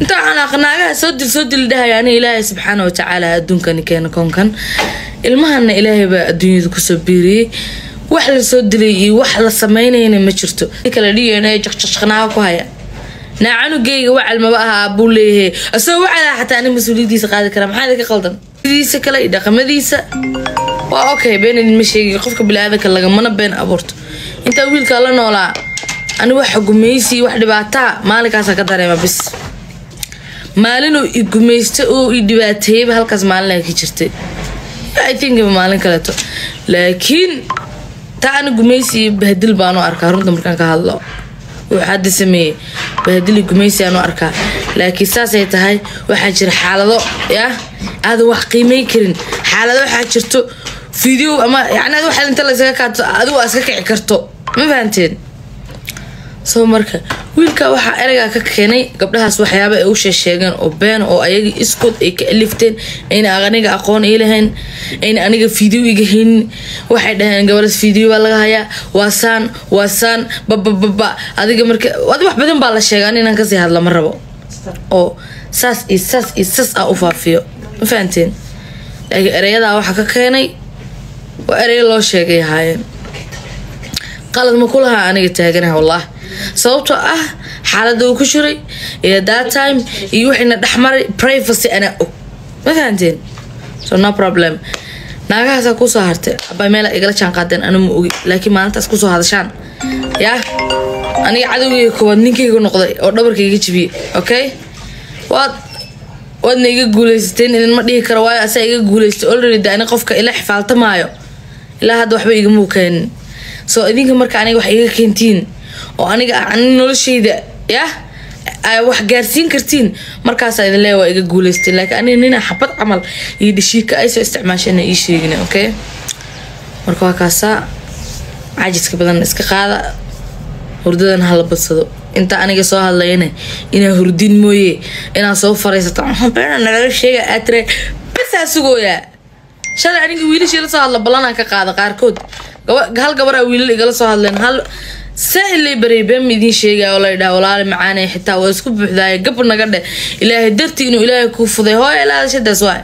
inta waxaan aqnaagaha soo dil soo dil dhahaya ani ilaahay subxaana watacaala adduunkani keena koonkan ilmahana ilaahay baa adduunyada kusoo biiriyey wax la soo dilay iyo wax la sameynayna ma jirto kala dhigayna jaqjaqnaaga ku haya naa canugeyga wacal maba aha buu leeyahay asagoo wacalaa xataa ani mas-uuliyadiisa qaadi kara maxaa idinka qaldan diisa kale iyo dhaqamadiisa waa okay been idinma sheegi qofka bili-aadanka lagamana been abuurto intaa wiilkaa la noolaa ani wax gumaysi wax dhibaataa maalinkaasa ka dareema bis maalinuu i gumaysta oo i dhibaateeyaba halkaas maalina ka jirtay i think maalin kaleeto laakiin taa ani gumaysi iyo bahdil baanu arkaa runta markaan ka hadlo wuxuu hadda sameeyey bahdili gumaysi aanu arkaa laakiin saasay tahay waxaa jira xaalado yah aadan wax qiimeyn karin xaalado waxaa jirto video ama yani ad waxa inta laysaga kaato adigu aa iska kici karto ma fahanteen soo marka wiilka waxaa ereygaa ka keenay gabdhahaas waxyaaba ay u sheesheegeen oo been oo ayaga iskood ay ka alifteen ayna aniga aqoon ii lahayn ayna aniga video iga haynin waxay dhaheen gabadhaas video baa laga hayaa waa saan waa saan babababa adiga marka adi wax badan baa la sheega an inaan kasii hadla ma rabo oo saas iyo saas iyo saas ah u faafiyo ma fahanteen laakiin ereyadaa waxaa ka keenay waa ereyo loo sheegay ahaayeen qalad ma kulahaa aniga taaganaha wallah sababtoo ah xaalada uu ku jiray iyo that time iyo wixiina dhexmaray privacy anaa og ma fahanteen so no problem naagahaasaa kusoo hartay abaa meela igala jaan qaadeen anu ma ogi laakiin maalintaas kusoo hadashaan yaa aniga cadowgeyga koowaad ninkayga noqday oo dhabarkayga jibiyey okay waad waadna iga guuleysateen idinma dhihi karo waayo asaa iga guuleystay already de ani qofka ila xifaaltamaayo ilaa hadda waxba igamuu keenin soo idinka marka aniga wax iga keentiin oo aniga ani noloshayda yah wax gaarsiin kartiin markaasaa idin leeya waa iga guuleysteen laakiin aniga nina xabad camal iyo dhashiika ay soo isticmaashana ii sheegin okay marka waa kaasaa cajiska badan iska qaada hurdadan hala badsado inta aniga soo hadlayana inaa hurdin mooye inaa soo fariisato beena nalaga sheega aad tire basaa sugooyaa shalay aniga wiilashii la soo hadla ballanaan ka qaada qaarkood hal gabaraa wiilal igala soo hadleen hal saa-ilay baray been ma idiin sheegaya oo laydhaha walaali macaanay xitaa waa isku buuxdaaya gab naga dheh ilaahay dartii inuu ilaahay kuu fuday hooya ilaa hadashadaas waay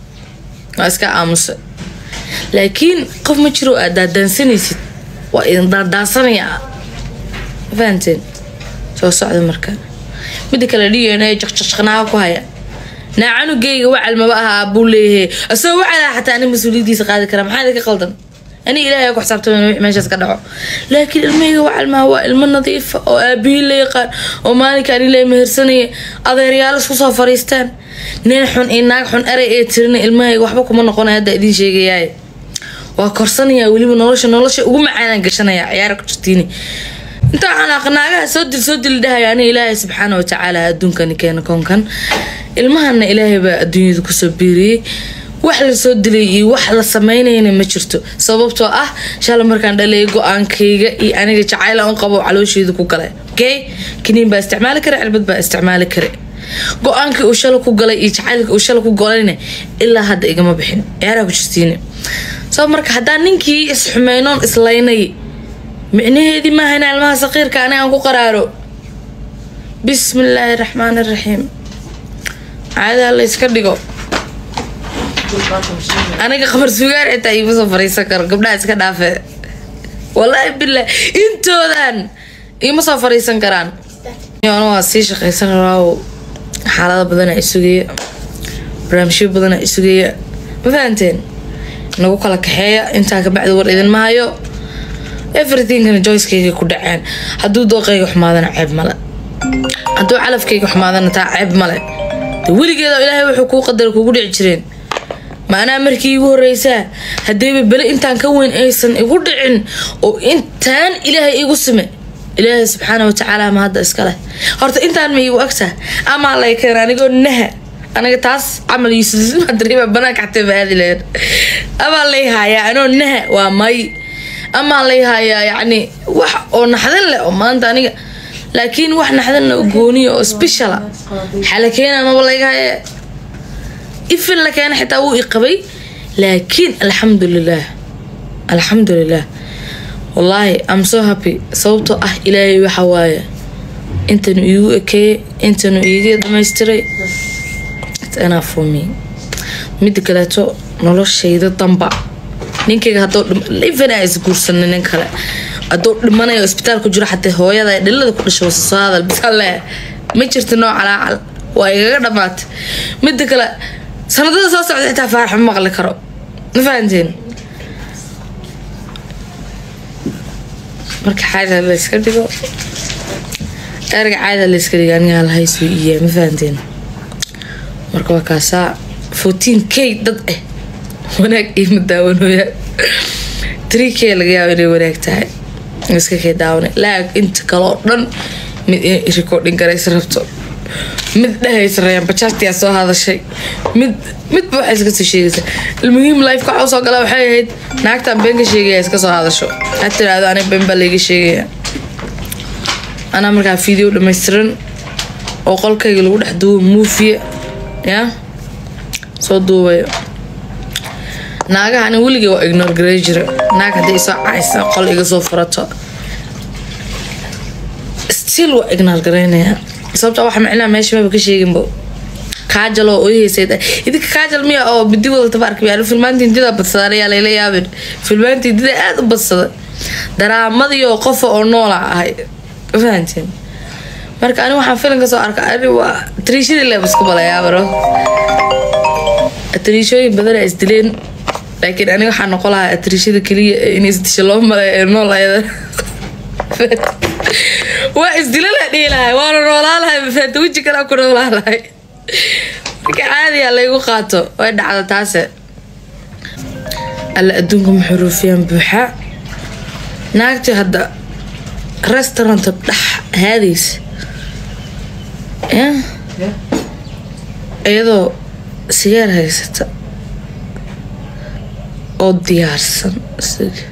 waa iska aamusa laakiin qof ma jiro aad daadaansanaysid waa idin daadaasanaya ma fahanteen soo socda marka mida kale dhigayna jaqjaqnaaga ku haya naa canugeyga wacal maba aha buu leeyahay asagoo wacalaa xataa ani mas-uuliyadiisa qaadi kara maxaa idinka qaldan ani ilaahay ku xisaabtaman wix meeshaas ka dhaco laakiin ilmahayga wacalmaa waa ilmo nadiifa oo aabihii la yaqaan oo maalinkaan ilaahay mehersanaya adeeryaal isku soo fariistaan nin xun iyo naag xun erey ee tirina ilmahayga waxba kuma noqonaya hadda idiin sheegayaay waa korsanaya weliba nolosha nolosha ugu macaanaan gashanaya ciyaara ku jirtiini inta waxaan aqnaagaha soo dil soo dil dhahaya ani ilaahay subxaana watacaala adduunkani keena koonkan ilmahana ilaahay baa adduunyada kusoo biiriyey wax la soo dilay iyo wax la sameynayna ma jirto sababtoo ah shala markaan dhalay go-aankayga iyo aniga jacayla un qabo caloosheeda ku galay okay kaniin baa isticmaali kara cirbad baa isticmaali kara go-aankii uu shala ku galay iyo jacaylka uu shala ku galayna ilaa hadda igama bixin ciyaaraa ku jirtiin soo marka haddaan ninkii isxumeynoon islaynay micnaheedii maaha in ilmaha saqiirka ani aan ku qaraaro bismi illaahi raxmaan iraxiim caadaha la yska dhigo aniga qabar sugaar xitaa iima soo fariisan karo gabdhaha iska dhaafe wallaahi billah intoodan iima soo fariisan karaan anu waa sii shaqaysan rabaa xaalado badana isugaya barnaamijyo badana isugaya ma fahanteen nagu kala kaxeeya intaa kabacdi war idinma hayo everythingkana joyskayga ku dhaceen hadduu dooqayga xumaadana ceeb male hadduu calafkayga xumaadana taa ceeb male weligeeda ilaahay wuxuu kuu qadara kugu dhici jireen maanaa markii igu horeysaa haddayba bele intaan ka weyn aysan igu dhicin oo intaan ilaahay igu sime ilaahay subxaana watacaala ma hadda iska leh horta intaan ma igu agtaa amaa lay keen anigoo naha aniga taas camal yuusudariiba banaanka xatee baadi lehed amaa lay haayaa anoo naha waa may amaa lay haayaa yacni wax oo naxdin leh oo maanta aniga laakiin wax naxdin leh oo gooniya oo speciala xala keena maba layga haya ifin la keena xitaa wuu i qabay laakiin alxamdulilah alxamdulilah wallaahi am so happy sababtoo ah ilaahay waxa waaye intanu iigu ekeeyey intanu iiga dhamaystiray enough for me mida kaleeto noloshayda damba ninkayga haduu livena is guursanin nin kale hadduu dhimanayo isbitaal ku jiro xatee hooyada dhilada ku dhasho wasa soo hadal bisalle ma jirta noo calaacal waa igaga dhamaatay mida kale sanadada soo socda xitaa faarax ma maqli karo ma fahanteen marka caada layska dhigo erga caada layska dhigo anigaa lahaysu iya ma fahanteen marka waa kaasaa fourteen k dad ah wanaag iima daawanooya three k laga yaabo inay wanaag tahay iska kay daawana laag inta kale oo dhan mid inay recording garaysa rabto mid dhahaysa rayaan bajaajtiyaa soo hadashay mid midba waxay iska soo sheegaysa almuhiim life ka soo gala waxay ahayd naagtan been ka sheegaya iska soo hadasho ha tiraahdo aniga been baa layga sheegaya anaa markaa video dhammaystiran oo qolkayga lagu dhex duubo muufiya ya soo duubayo naagaha ani weligay waa ignore garey jira naag haddii isoo caysa qol iga soo furato still waa ignore gareynayaa sababta waxa micnaha meesha maba ka sheeginbo kaajal oo oyhaysa idinka kaajal miya oo bidi wadata baarka yaalo filmaantii hindida badsadaan ayaa layla yaabin filmaantii hindida aada u badsada daraamadii qofa oo noola ahay fahanteen marka ani waxaan filanka soo arka ani waa tariishadii leeb isku balayaabaro tariishooyin badana isdileen laakiin aniga waxaa noqon lahaa atriishada keliya in isdisha loo maleeyo ee nool ayada waa isdila la dhihi lahay waana noolaa lahay mafaata weji kalaa ku noolaa lahay marka caadiya laygu qaato way dhacda taase alla adduunka maxuruufiyaan buuxa naagtii hadda restauranta dhex haadaysa iyadoo sigaar haysata oo diyaarsan isaga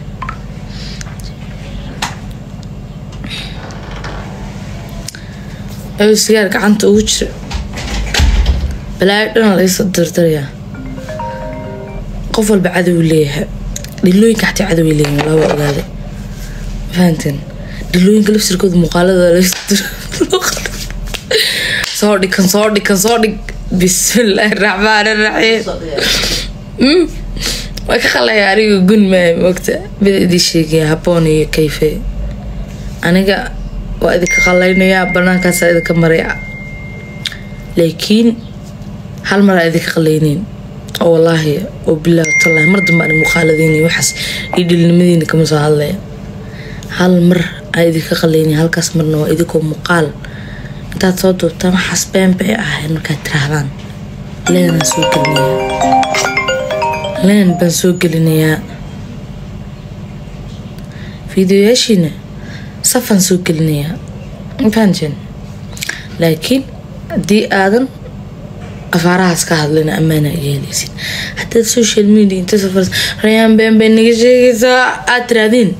ayuu sigaar gacanta ugu jira balaayo dhana laysoo dardarayaa qof walba cadow leeyahay dhilooyinka xataa cadow ay leeyihin walaa waa ogaaday fahanteen dhilooyinka lafsirkooda muuqaalada soo dhig kan soo dhig kan soo dhig bismillaahi raxmaani raxiim waa ka qalaya aniga gun maay moogta mida idii sheegaya haboon iyo kayfe aniga waa idinka qalaynayaa banaankaasa idinka maraya laakiin hal mar aa idinka qalayneyn oo wallaahi oo bilaahi tallahi mar dambe ani muuqaaladiina waxaas iyo dhilnimadiina kama soo hadlaya hal mar aa idinka qalayneyn halkaas marna waa idinkoo muuqaal intaad soo duubtaan waxaas been bay ahayd markaad tiraahdaan leenaan soo gelinayaa leen baan soo gelinayaa fiideoyaashiina safaan soo gelinayaa fahanteen laakiin haddii aadan afaarahaas ka hadlina ammaana yeelaysin haddaad social media inta safar rayaan been bay naga sheegaysaa aad tirahdeen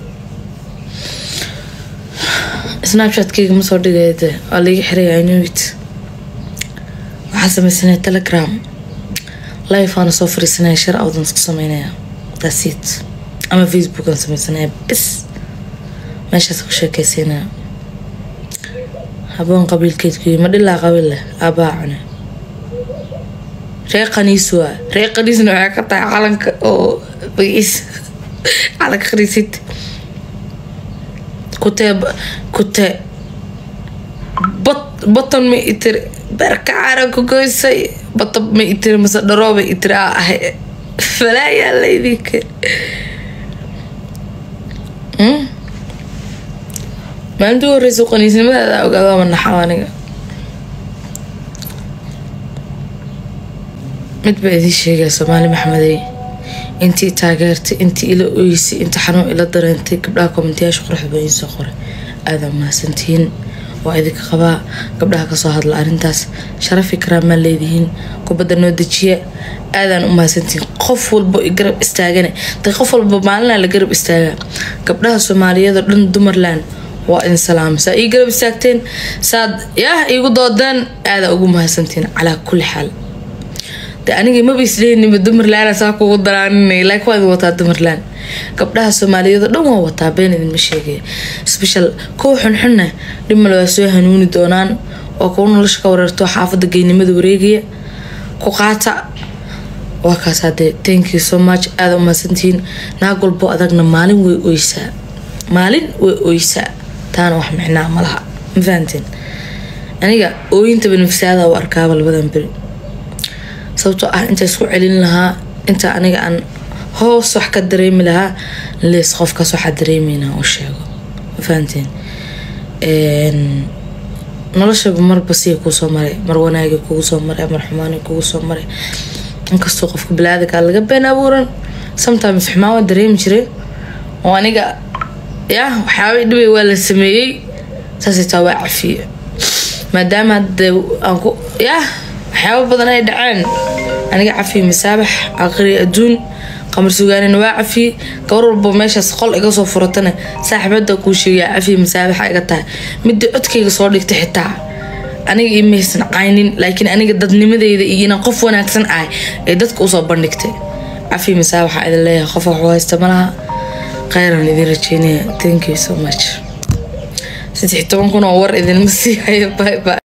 snapchatkeyga ma soo dhigayde waa laiga xiraya inowit waxaa sameysanaya telegram life aana soo fariisanaya shar awdan isku sameynaya dasit ama facebook aan sameysanaya bis meeshaas ku sheekeysanaya haboon qabiilkeedku ma dhilaa qabiil leh aabaa cune ree qaniis waa ree qaniisna waxay ka tahay calanka oo bagiis calanka khaniisid kutee kutee bat batan ma itiri beerka caran ku goysay bata ma itiri mase dharooba itiri aa ahay falaayaa laydinka maalintii u horeysa qaniisnimadaada ogaada ma naxaw aniga mid baa idiin sheegaya soomaali maxmedey intii taageertay intii ila oysay inta xanuun ila dareentay gabdhaha kommentiyaasha quruxda baa idiin soo qoray aadaa mahadsantihiin waa idinka qabaa gabdhaha kasoo hadla arrintaas sharafi karaamaa leedihiin kubadda noo dejiya aadaan u mahadsantihiin qof walbo i garab istaagane da qof walba maalinaa la garab istaagaa gabdhaha soomaaliyadoo dhan dumarland waa idin salaama saa ii garab istaagteen saad yaah iigu doodeen aadaa ugu mahadsantihiin calaa kulli xaal de aniga maba isleeniba dumarlaan saa kugu daraaninay laakiin waa idin wataa dumarlaan gabdhaha soomaaliyeed oo dhan waa wataa been idinma sheegaya special kuwa xunxunna dhimale waa soo hanuuni doonaan oo kuwa nolosha ka wareerto xaafada geynimada wareegaya ku qaata waa kaas hadee thank you so much aada umahadsantihiin naag walbo adagna maalin way oysaa maalin way oysaa taana wax micnaa malaha ma fahanteen aniga ooyintaba nafsaada u arkaaba labadan beri sababtoo ah inta isku celin lahaa inta aniga aan hoos wax ka dareemi lahaa lees qofkaas waxaa dareemeynaa u sheego ma fahanteen noloshaba marba siya kuusoo maray mar wanaagi kugu soo maray mar xumaani kugu soo maray inkastoo qofka bilaadanka laga been abuuran sometimes xumaan waa dareemi jiray oo aniga ya waxyaaba dhibay waa la sameeyey saasay taa waa cafiye maadaama hadde aan ku yah waxyaaba badan ay dhaceen aniga cafiye masaabax aqri adduun qamar sugaanina waa cafiye gabar walba meeshaas qol iga soo furatana saaxiibada kuu sheegaya cafiye masaabaxa iga tahay midda codkayga soo dhigtay xitaa aniga imaysan caynin laakiin aniga dadnimadeyda iyo inaan qof wanaagsan ahay ee dadka usoo bandhigtay cafiye masaabaxa idin leeyahay qof waxu haysta malaha kheyran idin rajeynaya thank you so much saddex toban kun oo war idinma sii hayo bye bye